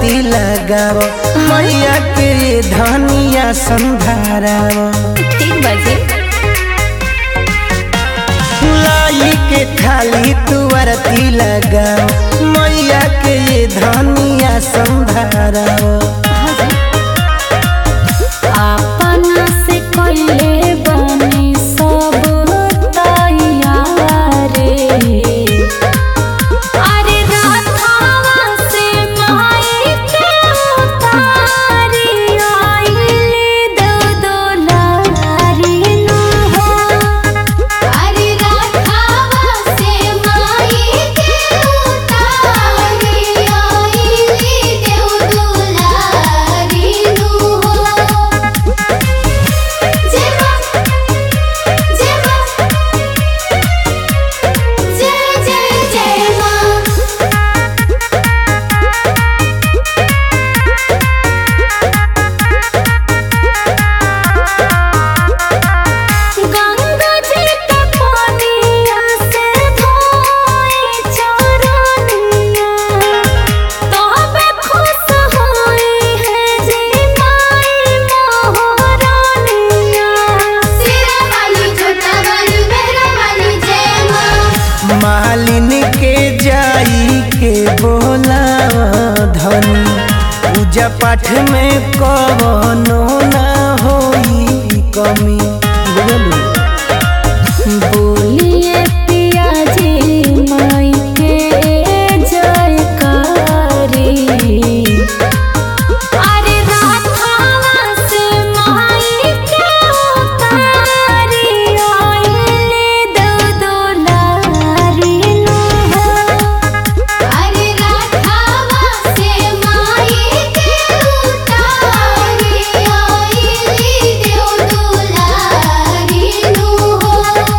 तुअरती लगाव मैया के धनिया संधाराव ठीक बाजी लाई के थाली तुअरती लगाव मैया के धनिया संधाराव अपना से कइले बनी सब तैयारे अरे राधावा से माई के उतारी आइली दो दुलारी नु हो अरे राधावा से माई के उतारी आइली देव दुलारी नु हो जय मां जय मां जय जय जय मां गंगा जी के पानिया से धोई चरनिया तबे खुश होई है जी माई मोहरानिया सिरा वाली छोटा वाली मेहरा वाली जय मां मालिन के जाई के बोलाव धनी पूजा पाठ में कवनो ना होई कमी बुझलू बोलिए पिया जी माई के जयकारी अरे राधावा से माई के उतारी आइले दो दुलारी नु हो अरे राधावा से माई के उतारी आइली देव दुलारी नु हो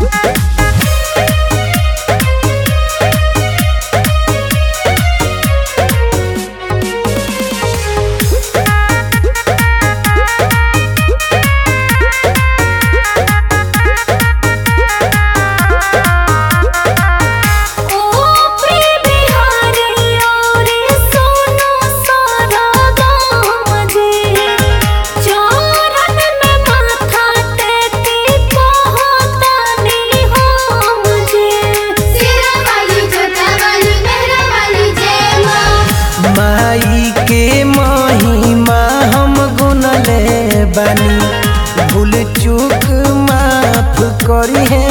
ओ प्रिय बिहारी और सोनो सारा गाम जी चरण में माथा टेकी पहुँचनी हम जी सिरा वाली छोटा वाली मेहरा वाली जय मां माई के महिमा हम गुनले बानी भूल चूक माफ करी है